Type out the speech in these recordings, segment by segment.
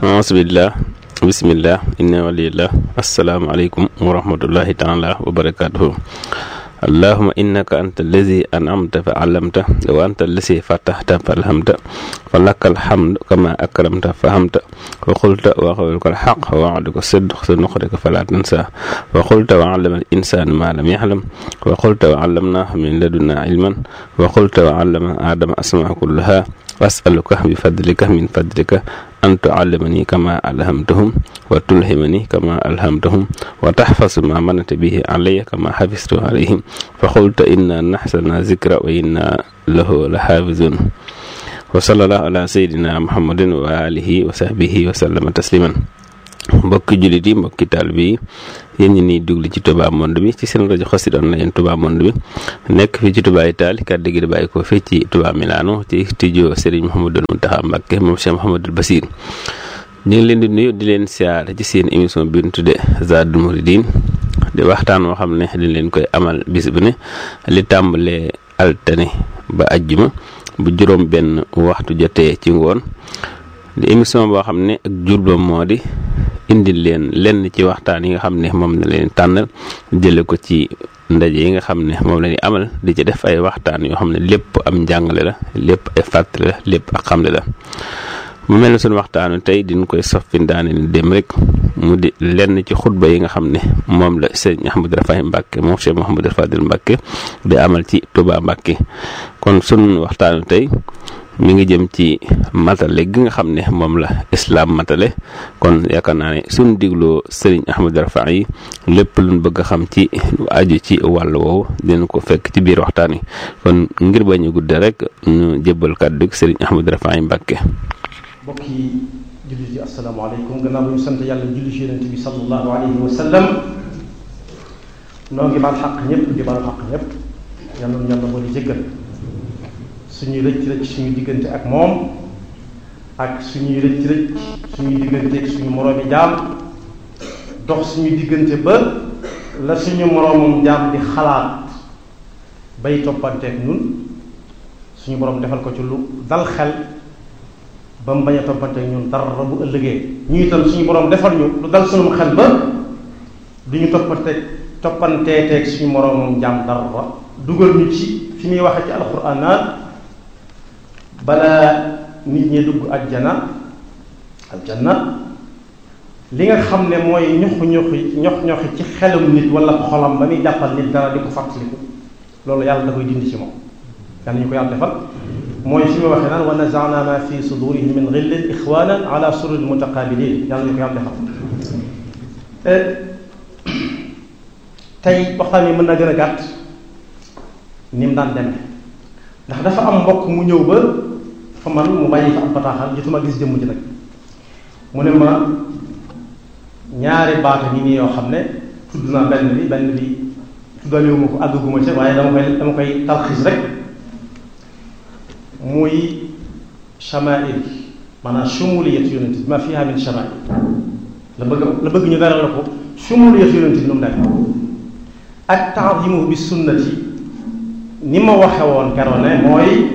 aasbillah bisimillah inna walillah asalaamaaleykum wa rahmatullahi taala wa barakatuhu allahuma innaka anta allazi an'amta fa allamta wa anta allazi fatahta fa alhamta fa laka alhamdu kama akramta fa hamta wa qulta wa qawluka alhaq wa wa'duka sidq sa nuqrika fala tansa wa qulta wa 'allama al-insana ma lam ya'lam wa qulta wa 'allamnahu min ladunna ilman wa qulta wa 'allama adama asma'a kullaha was'aluka bi fadlika min fadlika an tu'allimani kama alhamtahum wa tulhimani kama alhamtahum wa tahfazu ma manata bihi alayya kama hafiztu alayhim fa qulta inna nahsana zikra wa inna lahu la hafizun wa sallallahu ala sayyidina muhammadin wa alihi wa sahbihi wa sallama tasliman mbokki jullit yi mbokki taalibe yi yéen ñi niy dugli ci Touba Monde bi ci seen rajo Xassida Online Touba Monde bi nekk fii ci Touba Italie kàddu gi di bàyyi ko fii ci Touba Milano ci studio Serigne Mouhamadou Mountakha Mbacké moom Cheikh Mouhamadou Bassir ñu ngi leen di nuyu di leen siyaare ci seen émission bi ñu tuddee Zadul Mouridine di waxtaan woo xam ne dañ leen koy amal bis bu ne li tàmbalee altane ba ajjuma bu juróom benn waxtu jotee ci ngoon di émission boo xam ne ak jurba moo di indil leen lenn ci waxtaan yi nga xam ne moom la leen tànnal jële ko ci ndaje yi nga xam ne moom la ñuy amal di ci def ay waxtaan yoo xam ne lépp am njàngale la lépp ay fàttali la lépp ak xamle la mu mel ne suñu waxtaanu tey diñ koy soffi daane ni dem rek mu di lenn ci xutba yi nga xam ne moom la sëñ Ahmadou Rafahi Mbacke moom Cheikh Mouhamadou Fadil Mbacke di amal ci Touba Mbacke kon sunu waxtaanu tey mi ngi jëm ci matale gi nga xam ne moom la islam matale kon yaakaar naa ne suñ digloo sëriñ Ahmadou Rafahi lépp luñ bëgg a xam ci aju ci wàll woowu dinañ ko fekk ci biir waxtaan wi kon ngir bañ a gudde rek ñu jébbal kàddu sëriñ Ahmadou Rafahi Mbacke mbokk yi jullit yi asalaamaaleykum gannaaw bu ñu sant yàlla julli ci yonent bi sallallahu alayhi wa sallam noo ngi baal xaq ñëpp di baal xaq ñëpp yàlla na yàlla boole jéggal suñuy rëcc rëcc suñuy diggante ak moom ak suñuy rëcc rëcc suñuy diggante ak suñu moroomi jaam dox suñuy diggante ba la suñu moroomum jaam di xalaat bay toppanteeg ñun suñu borom defal ko ci lu dal xel ba mu bañ a toppanteeg ñun dara bu ëllëgee ñu itam suñu borom defal ñu lu dal suñu xel ba duñu toppanteeg toppanteeteeg suñu moroomum jaam dara dugal ñu ci fi muy waxee ci alxuraan naan balaa nit ñi dugg aljana aljanna li nga xam ne mooy ñoxu ñoxi ñox ñoxi ci xelum nit wala xolam ba muy jàppal nit dara di ko fàttaliku loolu yàlla da koy dindi ci moom yàlla ñu ko yàlla defal mooy fi mu waxee naan wa nazana ma fi sudurihim min ghillin ixwanan ala sururin mutaqabilin yàlla ñu ko yàlla defal tey waxtaan yi mën na gën a gàtt ni mu daan demee ndax dafa am mbokk mu ñëw ba fa man mu bàyyi fa am bataaxal jotuma gis jëmm ji nag mu ne ma ñaari baata ñi nii yoo xam ne tudd naa benn bi benn bi tuddalewuma ko àggaguma ca waaye dama koy dama koy talxiis rek muy chamail maanaam shumuliyat yonent bi ma fiha min chamail la bëgg la bëgg ñu dara la ko shumuliyat yonent bi nu mu nekk ak ta'zimu bi sunnati ni ma waxe woon keroog ne mooy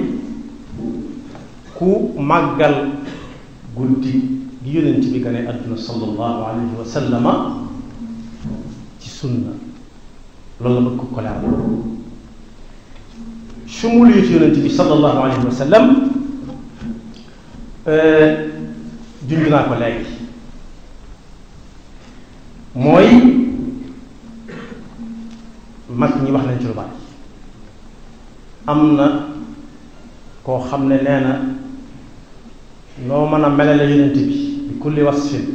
ku màggal guddi gi yonent bi gane àdduna sallallahu alayhi wa sallama ci sunna loolu la bëgg ko leeral shumuliyat yonent bi sallallahu alayhi wa sallam junj naa ko léegi mooy mag ñi wax nañ ci lu bari am na koo xam ne nee na noo mën a melale yonent bi bi kulli wasfin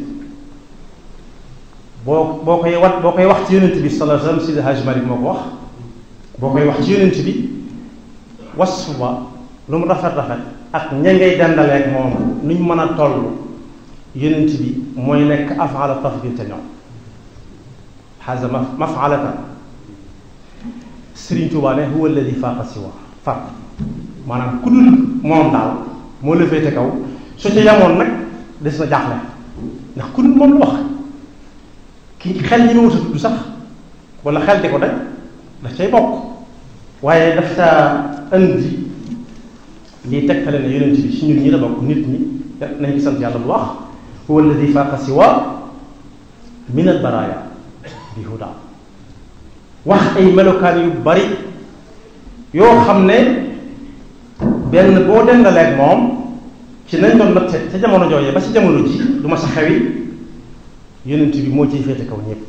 boo boo koy wat boo koy wax ci yonent bi sallallahu alayhi wa sallam Sidi Hajj Malik moo ko wax boo koy wax ci yonent bi wasf ba lu mu rafet rafet ak ña ngay dendaleeg moom nuñ mën a toll yonent bi mooy nekk afala tafdil te ñoom xasa ma mafalatan Sëriñ Tuubaa ne huwa alladi faaqa siwa far maanaam ku dul moom daal moo la féete kaw su ca yamoon nag des na jaaxle ndax ku dul moom la wax ki xel ñi ma wut a tudd sax wala xel di ko daj daf cay bokk waaye daf saa indi lii tegtale ne yonent bi si ñun ñi la bokk nit ñi nañ ci sant yàlla bu wax huwa alladi faaqa siwa min al baraya bi huda wax ay melokaan yu bari yoo xam ne benn boo dendaleeg moom ci nañ doon natte ca jamono jooyee ba ci jamono ji du ma sa xewi yonent bi moo ciy féete kaw ñëpp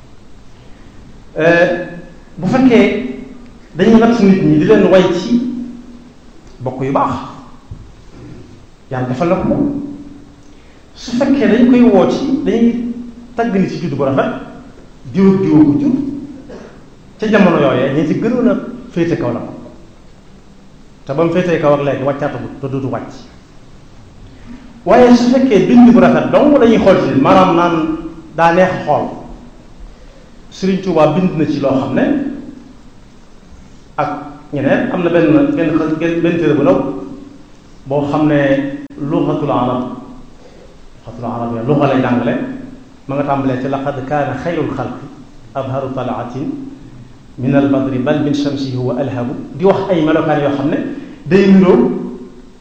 bu fekkee dañuy natt nit ñi di leen way ci bokk yu baax yàlla defal na ko su fekkee dañ koy woo ci dañuy tagg ni ci juddu bu rafet diw ak diw ko jur ca jamono yooyee ñi ci gënoon a féete kaw la ko te ba mu féetee kaw ak léegi wàccaatagut te dootu wàcc waaye su fekkee bind bu rafet donc dañuy xool ci maanaam naan daa neex xool Sëriñ Tuubaa bind na ci loo xam ne ak ñeneen am na benn benn benn benn téere bu ndaw boo xam ne luxatul arab luxatul arab ya luxa lay jàngale ma nga tàmbalee ci laqad kaana xayrul xalqi abharu talaatin min al badri bal min shamsi huwa alhabu di wax ay melokaan yoo xam ne day niroo